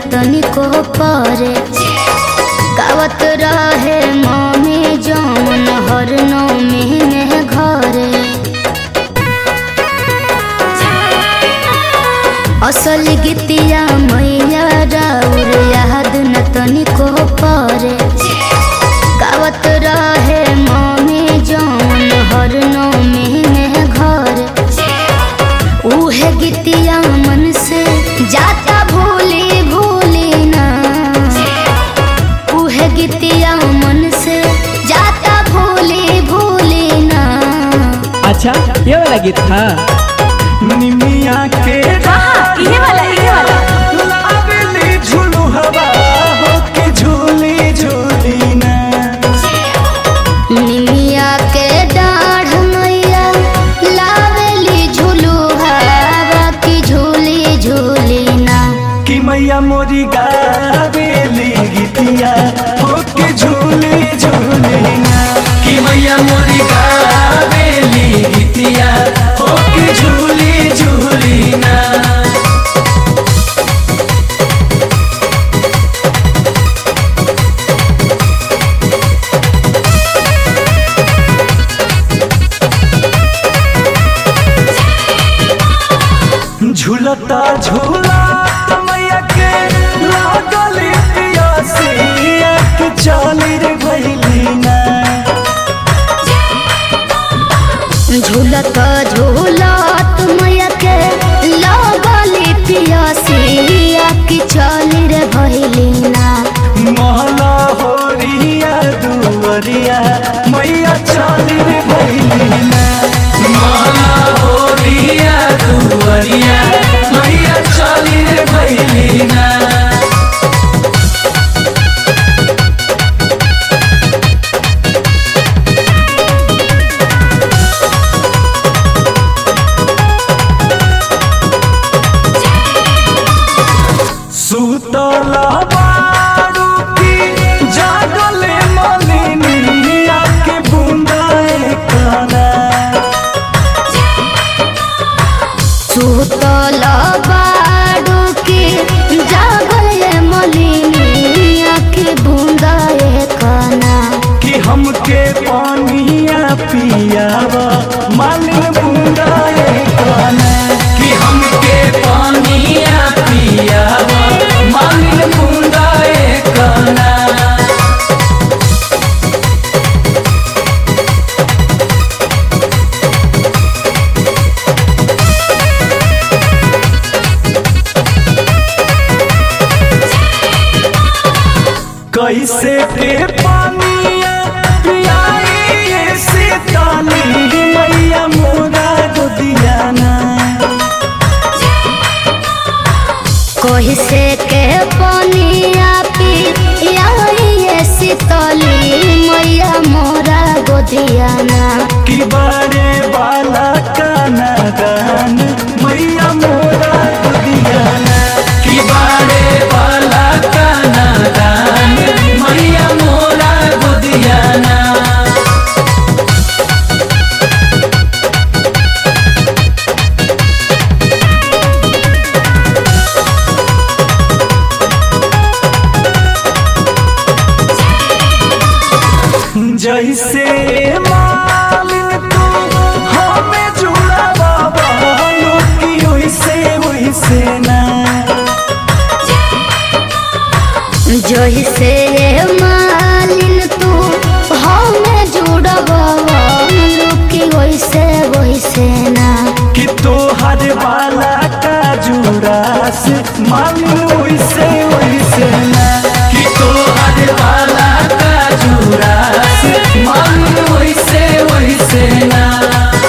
तनिको परे गावत रहे मम्मी जौन हर नौमी में घरे असल गीतिया मैया राउर याद न तनिको परे गावत रहे मम्मी जौन हर नौमी में घरे उहे गीतिया मन से जाता भूली भूली ना उहे गीतिया मन से जाता भूली भूली ना अच्छा ये वाला गीत था निमिया के हाँ, इहे वाला, इहे वाला। लावेली झुलू हवा हो के झूली झूली ना निमिया के डाढ़ मैया लावेली झूलू हवा की झूली झूली ना कि मैया मोरी गावेली गीतिया हो के झूली झूली ना कि मैया मोरी गावेली गीतिया हो के झूली झूली ना झूलता झूला मैया के लागली पियासिया के चली रे भैली ना झूलत झूलत मैया के लगली पियसिया की चली रे भइली ना महला होरिया दुवरिया मैया चली रे भैली ना महला होरिया दुवरिया मैया चली रे भैली ना सुतला बारू की जागले मलिनिया के बूंदाए काना सुतल बाडू के जागल मलिनिया के बूंदा कना कि हमके पानिया पियावा मालिन बूंदाए काना कि हमके पानिया पियावा मालिन बूंदाए काना कैसे के पानिया पियाई से ताली मैया मोरा गोदियाना कोई से के पनिया पिया शीतली मैया मोरा गोदियाना कि बारे बाला काना गान मैया मोरा गोदियाना कि बारे बाला काना गान मैया मोरा गोदियाना जैसे मालिन तू हमें जुड़ा बाबा की वैसे वैसे ना जोही से मालिन तू हमें जुड़बा लुकी वैसे वैसे ना कि तोहर वाला का जुड़ा से मालिन वैसे वैसे ना कि तोहर वाला का जुड़ा से मालिन वैसे वैसे ना